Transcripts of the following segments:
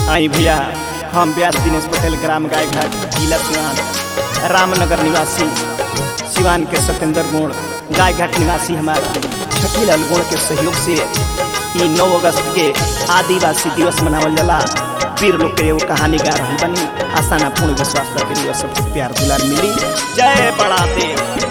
आई भैया हम व्यास दिनेश पटेल ग्राम गायघाट जिला सिवान रामनगर निवासी सिवान के सत्येंद्र गुण गायघाट निवासी हमारा छठीलाल गुण के सहयोग से ई नौ अगस्त के आदिवासी दिवस मनावल जाला वीर लोग के एगो कहानी गा रही बनी आसाना पूर्ण विश्वास रखे रही सबको प्यार दुलार मिली जय बड़ा देव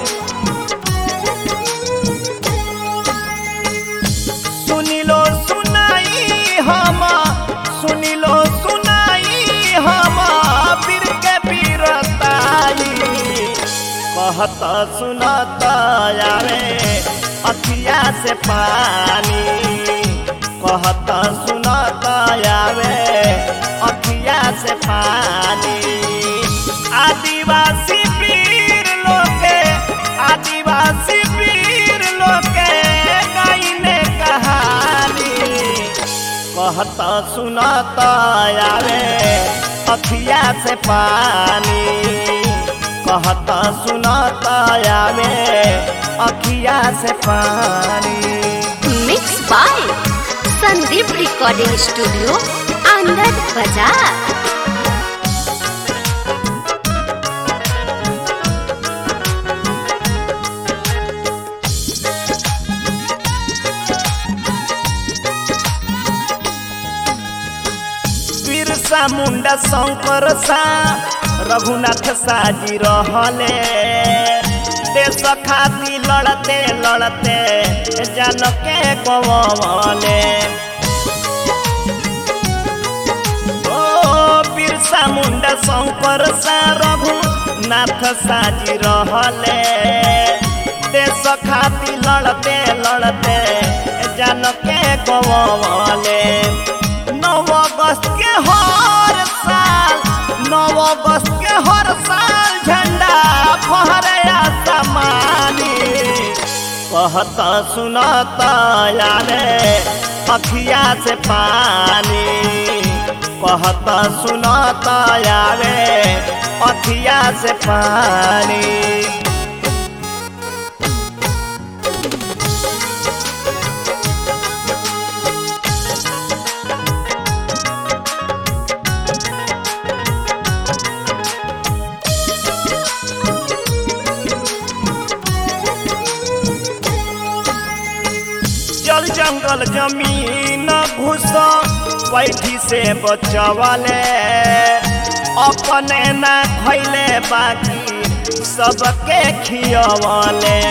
सुनिलो सुनाई हम सुनिलो सुनाई हम वीर के वीरताई कहत सुनत यारे अखिया से पानी कहत सुनत यारे अखिया से पानी आदिवासी वीर लोके आदिवासी वीर लोके गाइने कहानी कहत सुनत यारे अखिया से पानी कहत सुनत यारे अखिया से पानी mix by Sandeep recording studio Anand Bazar Birsa मुंडा शंकर सा रघुनाथ साजी रहले देश खाती लड़ते लड़ते जन के गवले ओ बिरसा मुंडा शंकर सा रघुनाथ साजी रहले देश खाती लड़ते लड़ते जन के गवले नव अगस्त के हर साल नव अगस्त के हर साल झंडा फहरया समानी कहत सुनत यारे अखिया से पानी कहत सुनत यारे अखिया से पानी जल जंगल जमीन घुस बैठी से बचवले अपने ना खैले बाकी सबके खियवले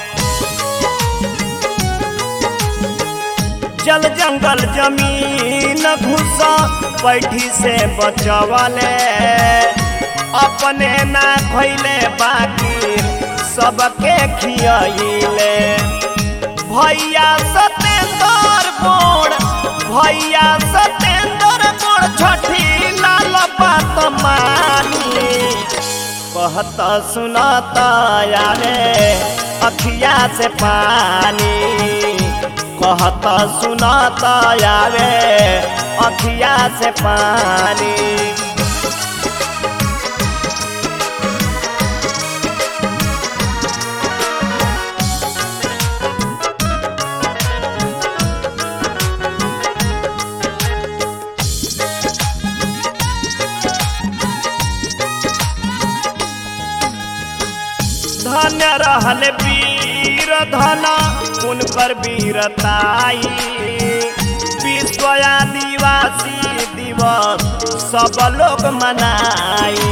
जल जंगल जमीन घुस बैठी से बचवले अपने ना खैले बाकी सबके खियले भैया सतेंद्र बोड़ भैया सतेंद्र बोड़ छठी लाल बात मानी कहत सुनत यारे अखिया से पानी कहत सुनत यारे अखिया से पानी धन्य रहल वीर धन उनकर वीरताई विश्व आदिवासी दिवस सब लोग मनाई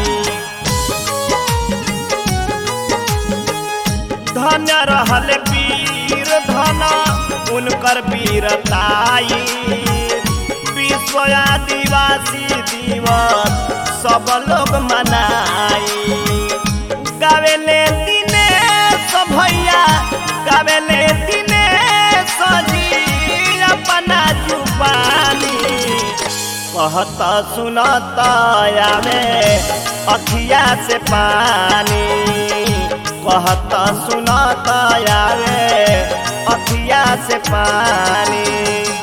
धन्य रहल वीर धन उनकर वीरताई विश्व आदिवासी दिवस सब लोग मनाई गावेले दिनेश भैया गावेले दिनेश जी अपना जुबानी कहत सुनत यारे अखिया से पानी कहत सुनत यारे अखिया से पानी